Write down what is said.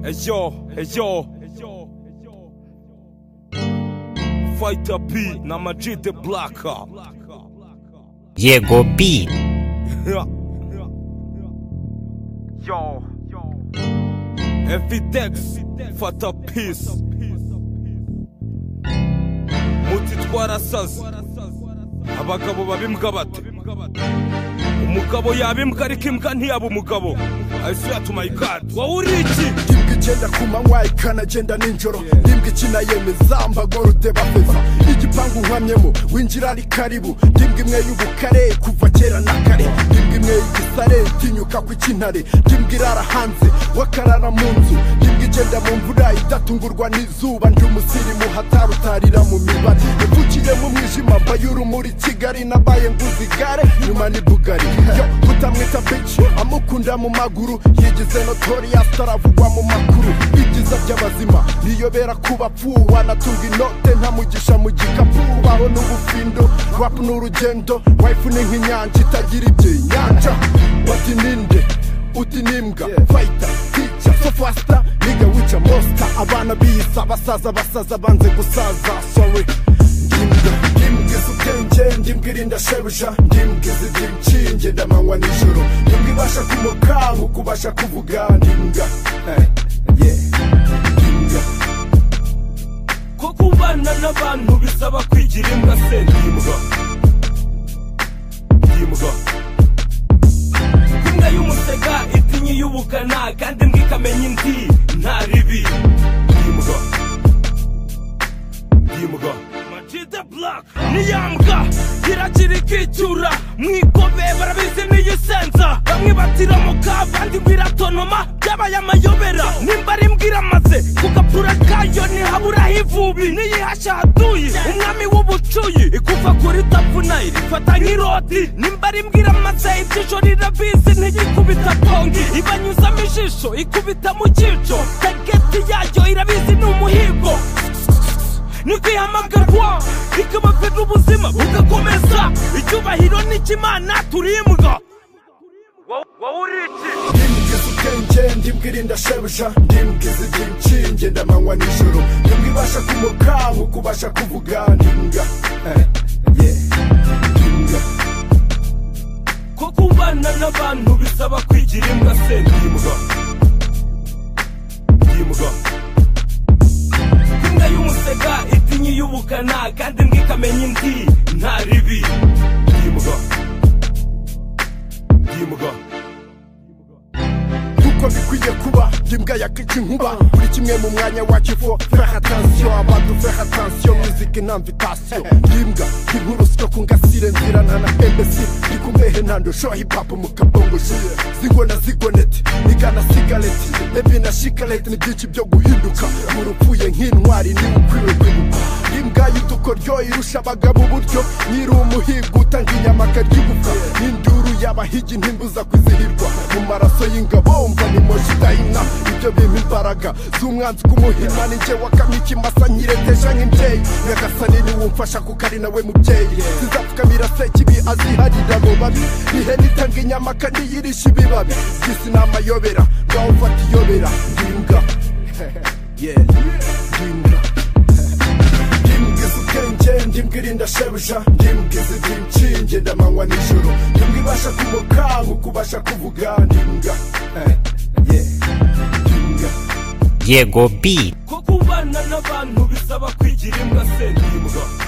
Hey yo, hey yo. Fighter P na Majid the Blacka. Jego beat. Yo, Evidex, fata peace. Muti twarasaze. Abagabo babimbwa bate? Umugabo yaba imbwa ariko imbwa ntiyaba umugabo. I swear to my God. Wowe uri iki? imbwa igenda ku manywa ikanagenda nijoro imbwa ikina yemeza mbagorode bafeza igipangu uhamyemo winjira ari karibu imbwa imwe y'ubukare kuva kera na kare imbwa imwe y'igisare itinyuka ku cy'intare imbwa irara hanze wakarara mu nzu imbwa igenda mu mvura idatungurwa n'izuba ndi umusirimu hatarutarira mu mibare yavukiye mu mwijima mba y'urumuri kigali nabaye nguze igare nyuma ni bugari yo kutamwita bici amukunda mu maguru yigize notorious taravugwa mu makuru ibyiza by'abazima niyobera ku bapfu wanatunga inote nta mugisha mu gikapu baho n'ubufindo rap ni urugendo wife ni nk'inyanja itagira ibyinyanja bati ninde uti nimbwa fayita tica so fasita niga wica mosita abana biyisa abasaza basaza banze gusaza sorry ndimbwa ndimbwa izi ubwenge ndimbwa irinda shebuja ndimbwa izi igira inshinge ndamanywa nijoro ndimbwa ibasha kumuka mu kubasha kuvuga ndimbwa eh, yeah. ndimbwa ko kubana n'abantu bisaba kwigira imbwa se ndimbwa ndimbwa imbwa y'umusega itinya iy'ubukana kandi imbwa ikamenya indi nta ribi ndimbwa ndimbwa majide black ni ya mbwa iragira ikicyura mwikobe barabizi n'iyisenza bamwe batiramuka abandi ngo iratonoma byabaye amayobera nimba ari mbwa iramaze ku gapfura kayo ntihaburaho ivubi niyihashya hatuye umwami w'ubucuyi ikuva kuri tapfunayiri ifata nk'iroti nimba ari mbwa iramaze ibyisho rirabizi ntigikubita pongi ibanyuzamo ijisho ikubita mu cyico tageti yayo irabizi ni umuhigo ntikwihamaga kwa ikabafite ubuzima bugakomeza icyubahiro n'ikimana turimbwa ndimbwa izi ubwenge ndimbwa irinda shebuja ndimbwa izi igira inshinge ndamanywa nijoro ndimbwa ibasha kumuka mu kubasha kuvuga ndimbwa eh, yeah. ndimbwa ko kubana n'abantu bisaba kwigira imbwa se ndimbwa ndimbwa imbwa y'umusega itinya iy'ubukana kandi imbwa ikamenya indi nta ribi ndimbwa ndimbwa kuko bikwiye kuba ndimbwa yakica inkuba buri kimwe mu mwanya wakifo feha tansiyo abantu feha tansiyo muziki ntamvitasiyo ndimbwa inkuru siko ku ngasire nzira nta na embassy ndi ku mbehe ntando sho hip hop mu kabongo shuye zingo na zigoneti nigana sigareti ebi na shikareti ni byinshi byo guhinduka muri upfuye nk'intwari niwe ukwiwe kwibuka imbwa y'udukoryo irusha abagabo uburyo nyiri umuhigo utanga inyama akaryibuka n'induru y'abahigi ntimbuza kwizihirwa mu maraso y'ingabo mva nimoshi idahina ibyo bimpa imbaraga z'umwanzi kumuhina ni njye wakamye ikimasa nyireteje nk'imbyeyi nyagasani niwe umfasha kuko ari nawe mubyeyi sizapfukamira se kibi aziharira abo babi ihene itanga inyama kandi yirisha ibibabi gisi ni amayobera ngaho mfata iyobera ndimbwa yeah ndimbwa ndimbwa izi ubwenge ndimbwa irinda shebuja ndimbwa izi igira inshinge ndamanywa nijoro ndimbwa ibasha kumuka mu kubasha kuvuga ndimbwa eh, yeah ndimbwa Jego beat. ko kubana n'abantu bisaba kwigira imbwa se ndimbwa